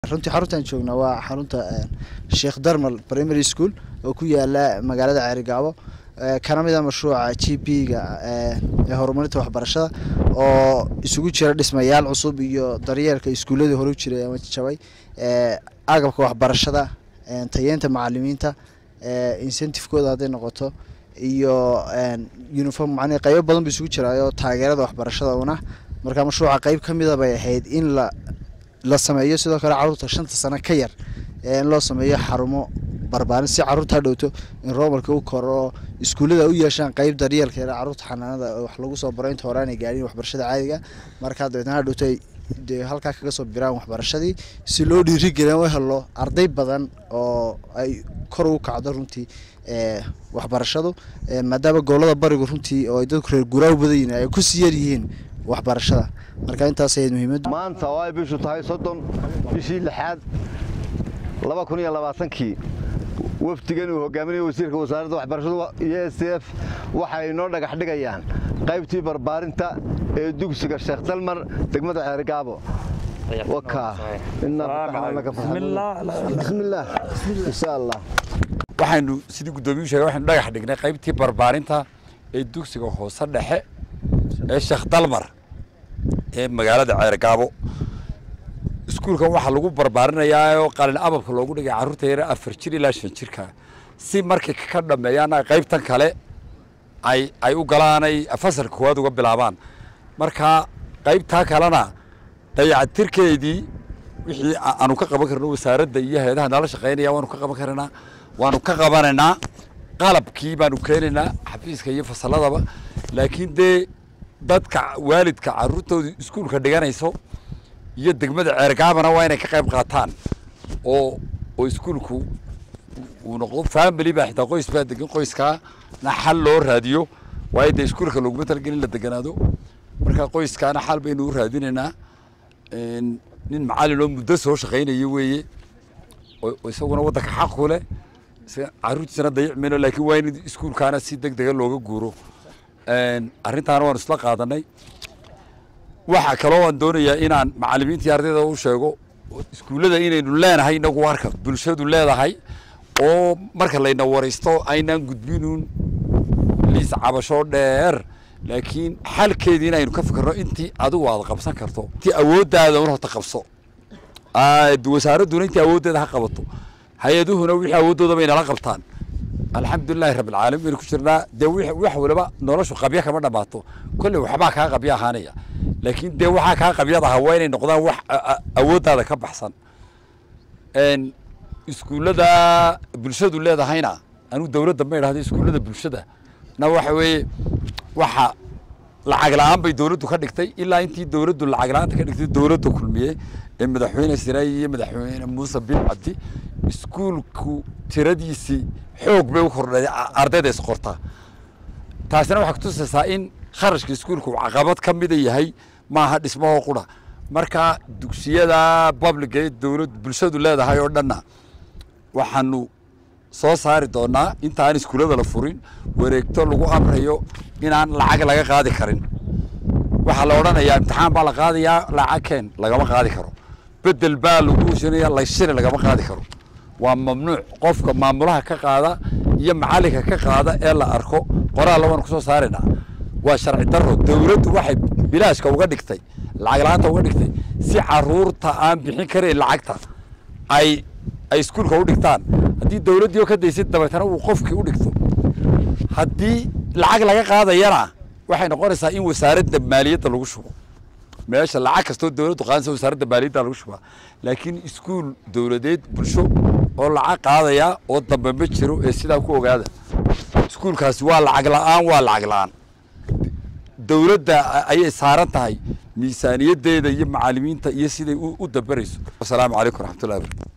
runtii xaruntaan joognaa waa xarunta sheekh darmal primary school oo ku yaala magaalada ceerigaabo kana mid a mashruuca g p ga ee horumarinta waxbarashada oo isugu jira dhismayaal cusub iyo daryeelka iskuuladii hore u jiray ama jabay agabka waxbarashada tayeenta macalimiinta incentivekooda hadday noqoto iyo uniform macnii qaybo badan bu isugu jiraayo taageerada waxbarashada una marka mashruuca qeyb ka mida bay ahayd in la la sameeyo sidoo kale caruurta shanta sano ka yar in loo sameeyo xarumo barbaarin si caruurta hadhowto in roobalka u koro oo iskuullada u yeeshaan qeyb daryeelkeeda caruurta xanaanada wax lagu soo baro inta hore aanay gaadhin waxbarashada caadiga markaa dabeetna hadhowto ay dee halkaa kaga soo biraan waxbarashadii si loo dhiirigelin u helo arday badan oo ay kor ugu kacdo runtii waxbarashadu maadaama gobolada barigu runtii oo ay dadku reer guraa u badan yihiin ay kusii yar yihiin waxbarashada marka intaas ahayd muhiimaddu maanta oo ay bishu tahay soddon bishii lixaad laba kun iyo labaatankii wafdigan uu hogaaminayo wasiirka wasaaradda waxbarashadu iyo s f waxay inoo dhagax dhigayaan qaybtii barbaarinta ee dugsiga sheekh dalmar degmada ceerigaabo bismillaah insha allah waxaynu sidii guddoomiyuu sheegay waxaynu dhagax dhignay qaybtii barbaarinta ee dugsiga hoose dhexe ee sheekh dalmar ee magaalada ceergaabo iskuulkan waxaa lagu barbaarinayaa oo qalin ababka loogu dhigay carruurta yare afar jir ilaa shan jirka si markay ka dhameeyaana qaybtan kale ay ay u galaanay fasalka koowaad uga bilaabaan marka qaybtaa kalena dayacatirkeedii wixii aanu ka qaban karno wasaaradda iyo hay-adaha nala shaqaynaya waanu ka qaban karanaa waanu ka qabanaynaa qalabkii baanu keenaynaa xafiiska iyo fasalladaba laakiin dee dadka waalidka carruurtooda iskuulka dhiganayso iyo degmada ceergaabana waa inay ka qayb qaataan oo oo iskuulku uu noqdo family baa xitaa qoys baa degan qoyskaana xal loo raadiyo waayo dee iskuulka looguma talagelin la deganaado marka qoyskaana xal baynu u raadinaynaa nin macallin oo muddo soo shaqaynaya weeye oo isaguna waddanka xaq ku leh carruurtiisana dayic mayno laakiin waa in iskuulkaana si deg dega looga guuro arrintaana waanu isla qaadanay waxaa kaloo aan doonayaa inaan macallimiintii ardayda u sheego iskuullada inaynu leenahay inagu warka bulshadu leedahay oo marka layna waraysto aynaan gudbinuun liis cabasho dheer laakiin xalkeedii inaynu ka fikirno intii adigu aad qabsan karto intii awooddaada un horta qabso wasaaradduna intii awooddeeda ha qabato hay-aduhuna wixii awooddooda bay nala qabtaan alxamdulilahi rabbilcaalamiin baynu ku jirnaa dee wax waliba noloshu qabya kama dhammaato kolley waxbaa kaa qabya ahaanaya laakiin dee waxaa kaa qabyadaha waa inay noqdaan wax awooddaada ka baxsan iskuullada bulshadu leedahayna anigu dowladda ma idhahdo iskuullada bulshada na waxa weeye waxa lacag la-aan bay dowladdu ka dhigtay ilaa intii dowladdu lacag la-aanta ka dhigtay dowladda kulmiye ee madaxweyne siraayi iyo madaxweyne muuse bin cabdi iskuulku tiradiisii xoog bay u kordhay ardayda isqortaa taasina waxay kutusaysaa in kharashka iskuulku caqabad ka mida yahay maaha dhismahoo qura marka dugsiyada publica ee dowlad bulshadu leedahay oo dhanna waxaanu soo saari doonaa intaan iskuullada la furin wareegto lagu amrayo inaan lacag laga qaadi karin waxaa la odhanayaa imtixaan baa la qaadayaa lacag keen lagama qaadi karo bedel baa lagu shinaya layshiri lagama qaadi karo waa mamnuuc qofka maamulaha ka qaada iyo macallinka ka qaada ee la arko qoraal labaan ku soo saaraynaa waa sharci darro dowladdu waxay bilaashka uga dhigtay lacag la-aanta uga dhigtay si caruurta aan bixin karayn lacagta ay ay iskuulka u dhigtaan haddii dowladdii oo ka daysid dabeetana uu qofkii u dhigto haddii lacag laga qaadayana waxay noqonaysaa in wasaaradda maaliyadda lagu shubo meesha lacag kastoo dowladdu qaadaysa wasaaradda maaliyadda lagu shubaa laakiin iskuul dowladeed bulsho oo lacag qaadaya oo dambe ma jiro ee sidaa ku ogaada iskuulkaasi waa lacag la-aan waa lacag la-aan dowladda ayay saaran tahay miisaaniyaddeeda iyo macallimiinta iyo siday u dabarayso asalaamu calaykum waraxmatullahi barakatu